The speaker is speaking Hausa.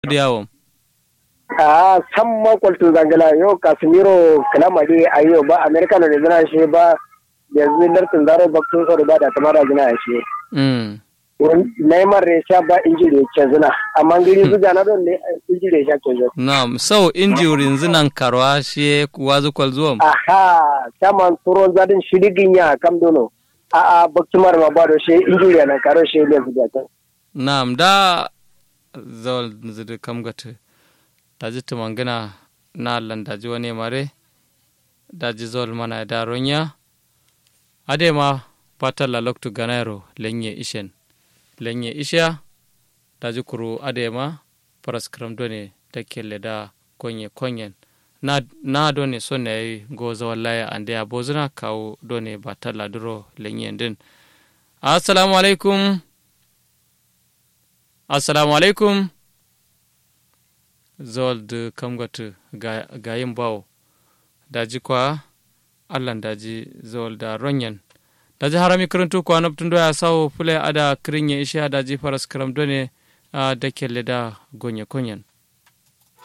yawo a san makwaltun zangala yau kasimiro kalamari a yau ba amerika na zina shi ba yanzu lartin zaro baktun tsoro ba da tamara zina shi neymar ya sha ba injiri ya ce zina amma giri su jana don ne injiri ya sha ke zo na'am so injurin zinan karwa shi wazu kwal zuwa aha saman turon zadin shirigin ya kam dono a a baktumar ma ba da shi injiri na karo shi ne su jata na'am da zawal zidu kam gata daji tumangina na allan daji wani mare daji zawal mana da ronya ade ma patal la loktu ganairo lenye ishen lenye isha daji kuru ade ma paraskram done takelle da konye konyen na na done sonne ay go zawal laya ande abozuna kawo done batalla duro lenye din assalamu alaikum assalamu alaikum zol de kamgatu gayin bawo daji kwa allan daji zol da ronyen daji harami karantu kwa naptun doya sawo fule ada kirinye ishe daji faras karam done da kelle da gonye konyen